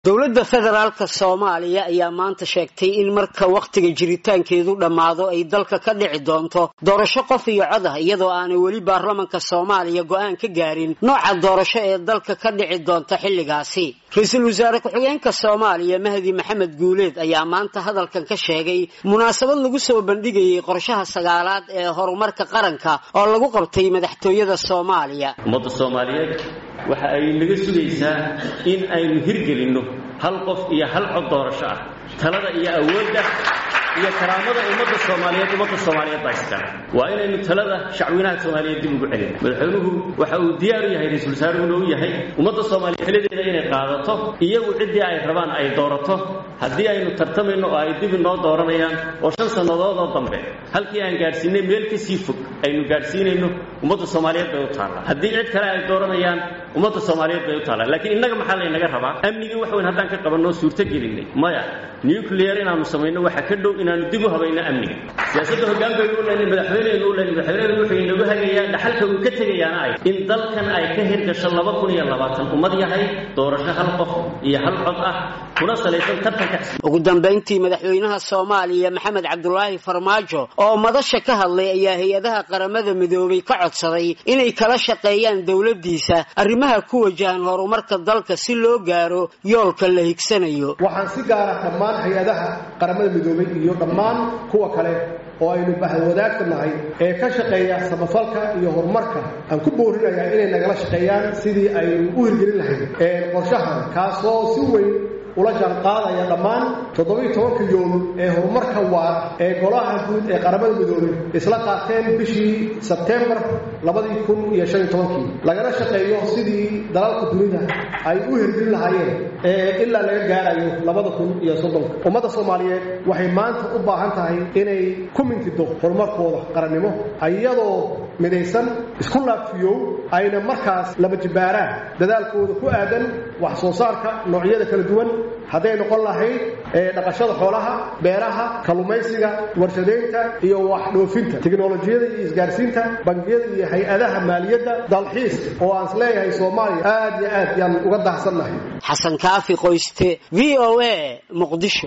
dowladda federaalka soomaaliya ayaa maanta sheegtay in marka wakhtiga jiritaankeedu dhammaado ay dalka ka dhici doonto doorasho qof iyo cod ah iyadoo aanay weli baarlamanka soomaaliya go-aan ka gaarin nooca doorasho ee dalka ka dhici doonta xilligaasi ra-iisul wasaare ku-xigeenka soomaaliya mahdi maxamed guuleed ayaa maanta hadalkan ka sheegay munaasabad lagu soo bandhigayay qorshaha sagaalaad ee horumarka qaranka oo lagu qabtay madaxtooyada soomaaliya ummadda soomaaliyeed waxa ay naga sugaysaa in aynu hirgelinno hal qof iyo hal cod doorasho ah talada iyo awoodda iyo karaamada ummadda soomaaliyeed ummadda soomaaliyeed baa iskale waa inaynu talada shacwinaha soomaaliyeed dib ugu celina madaxweynuhu waxa uu diyaar u yahay ra-iisul wasaaruhuna u yahay ummadda soomaaliyeed xilideeda inay qaadato iyagu ciddii ay rabaan ay doorato haddii aynu tartamayno oo ay dib inoo dooranayaan oo shan sannadood oo dambe halkii aan gaadhsiinay meel ka sii fog aynu gaadhsiinayno ummadda soomaaliyeed bay u taallaa haddii cid kale ay dooranayaan ummadda soomaaliyeed bay u taallaa laakiin innaga maxaa laynaga rabaa amnigii wax weyn haddaan ka qabanoo suurto gelinay maya nuclear inaanu samayno waxa ka dhow inaanu dib u habayno amniga siyaasadda hogaankaynu u leynay madaxweyneynu u leynay madaxweyneynu wuxuu inagu hagayaa dhaxalka uu ka tegayaana ay in dalkan ay ka hirgasho laba kun iyo labaatan ummad yahay doorasho hal qof iyo hal cod ah kuna salaysan tartanka ugu dambayntii madaxweynaha soomaaliya maxamed cabdulaahi farmaajo oo madasha ka hadlay ayaa hay-adaha qaramada midoobay ka codsaday inay kala shaqeeyaan dowladdiisa arrimaha ku wajahan horumarka dalka si loo gaaro yoolka la higsanayo waxaan si gaara dhammaan hay-adaha qaramada midoobay iyo dhammaan kuwa kale oo aynu bahwadaagta nahay ee ka shaqeeya samafalka iyo horumarka aan ku boorinayaa inay nagala shaqeeyaan sidii aynu u hirgelin lahayd qorshahan kaasoo si weyn ula jaan qaadaya dhammaan toddobiiy tobanka yool ee horumarka waara ee golaha guud ee qaramada midoobay isla qaateen bishii sebtembar labadii kun iyo shan iyo tobankii lagana shaqeeyo sidii dalalka dunida ay u hirgelin lahaayeen ee ilaa laga gaarayo labada kun iyo soddonka ummadda soomaaliyeed waxay maanta u baahan tahay inay ku mintido horumarkooda qarannimo iyadoo midaysan isku laafiyow ayna markaas laba jibbaaraan dadaalkooda ku aadan wax soo saarka noocyada kala duwan hadday noqon lahayd dhaqashada xoolaha beeraha kallumaysiga warshadaynta iyo wax dhoofinta tiknolojiyada iyo isgaarsiinta bangiyada iyo hay-adaha maaliyadda dalxiiska oo aan isleeyahay soomaaliya aad iyo aad yaan uga dahsannahay xasan kaafi qoyste v o a muqdisho